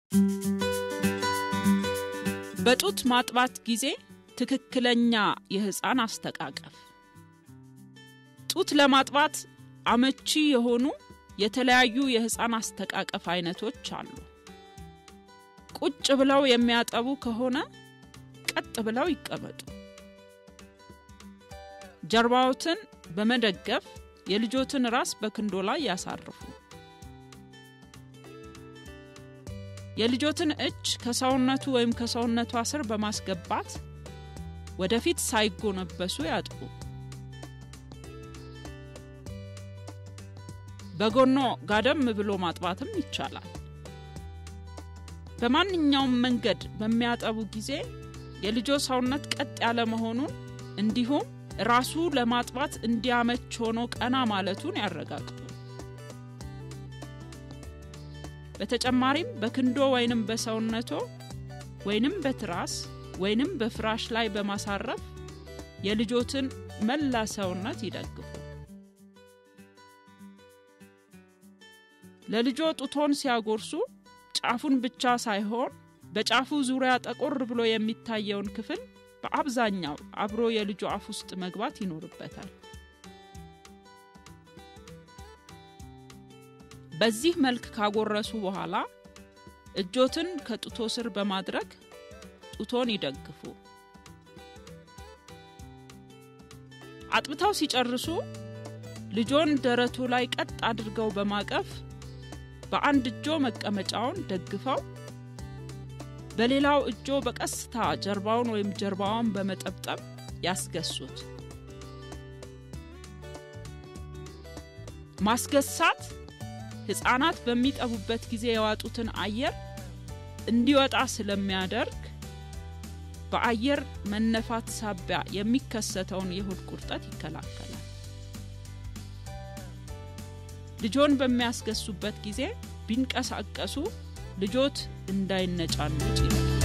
በጡት ማጥባት ጊዜ ትክክለኛ የህፃን አስተቃቀፍ። ጡት ለማጥባት አመቺ የሆኑ የተለያዩ የህፃን አስተቃቀፍ አይነቶች አሉ። ቁጭ ብለው የሚያጠቡ ከሆነ ቀጥ ብለው ይቀመጡ። ጀርባዎትን በመደገፍ የልጆትን ራስ በክንዶ ላይ ያሳርፉ። የልጆትን እጅ ከሰውነቱ ወይም ከሰውነቷ ስር በማስገባት ወደፊት ሳይጎነበሱ ያጥቡ። በጎኖ ጋደም ብሎ ማጥባትም ይቻላል። በማንኛውም መንገድ በሚያጠቡ ጊዜ የልጆ ሰውነት ቀጥ ያለ መሆኑን እንዲሁም ራሱ ለማጥባት እንዲያመች ሆኖ ቀና ማለቱን ያረጋግጡ። በተጨማሪም በክንዶ ወይንም በሰውነቶ ወይንም በትራስ ወይንም በፍራሽ ላይ በማሳረፍ የልጆትን መላ ሰውነት ይደግፉ። ለልጆ ጡቶን ሲያጎርሱ ጫፉን ብቻ ሳይሆን በጫፉ ዙሪያ ጠቆር ብሎ የሚታየውን ክፍል በአብዛኛው አብሮ የልጁ አፍ ውስጥ መግባት ይኖርበታል። በዚህ መልክ ካጎረሱ በኋላ እጆትን ከጡቶ ስር በማድረግ ጡቶን ይደግፉ። አጥብተው ሲጨርሱ ልጆን ደረቱ ላይ ቀጥ አድርገው በማቀፍ በአንድ እጆ መቀመጫውን ደግፈው በሌላው እጆ በቀስታ ጀርባውን ወይም ጀርባዋን በመጠብጠብ ያስገሱት። ማስገሳት ሕፃናት በሚጠቡበት ጊዜ የዋጡትን አየር እንዲወጣ ስለሚያደርግ በአየር መነፋት ሳቢያ የሚከሰተውን የሆድ ቁርጠት ይከላከላል። ልጆን በሚያስገሱበት ጊዜ ቢንቀሳቀሱ ልጆት እንዳይነጫነጭ ይላል።